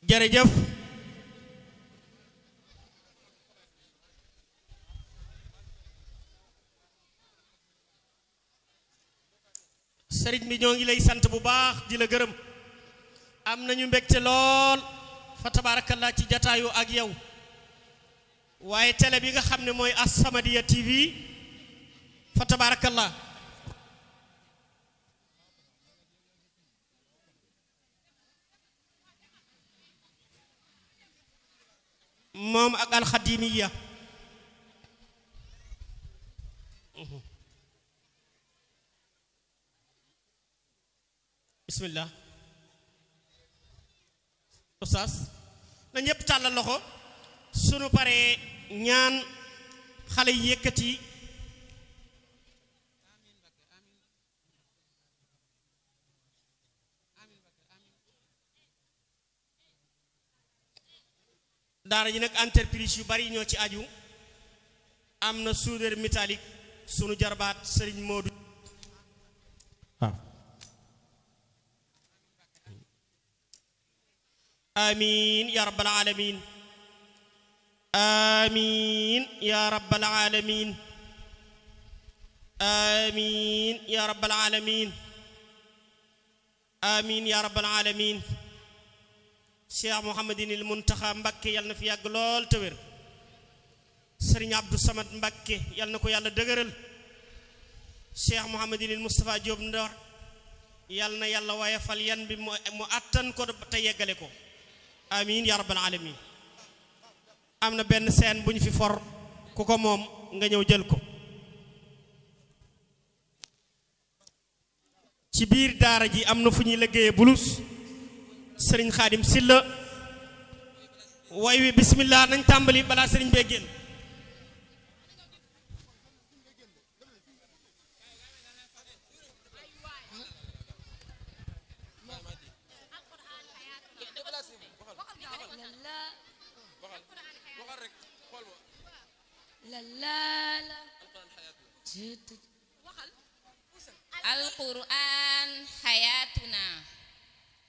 jërëjëf sëriñ bi ñoo ngi lay sant bu baax di la gërëm am nañu mbégte lool fa tabarakallah ci jataayu ak yow waaye télé bi nga xam ne mooy As-Samadiyya TV fa tabarakallah moom ak alxadimiya bismillah oustaz na ñëpp tàllal loxo sunu paree ñaan xale yi yëkkati daara ji nag entreprise yu bari ñoo ci aju am na soudeur métallique sunu jarbaat sëriñ Modou waaw amin ya rabbal alamin amin ya rabbal alamin amin ya rabbal alamin amin ya rabbal alamin cheikh mouhamadinil muntaxa mbakke yal na fi yàgg lool te wér sëriñ abdou samad mbakke yal na ko yàlla dëgëral cheikh mouhamadinil moustapha Diop ndor yal na yàlla waaye fal yan bi mu attan ko te yeggale ko amin ya rabbal alamin am na benn scène bu ñu fi for ku ko moom nga ñëw jël ko ci biir daara ji am na fu ñuy liggéeyee bulus sëriñ xaadim silla way wi bismillah nañ tàmbali balaa sëriñ bee génn alquran xayatuna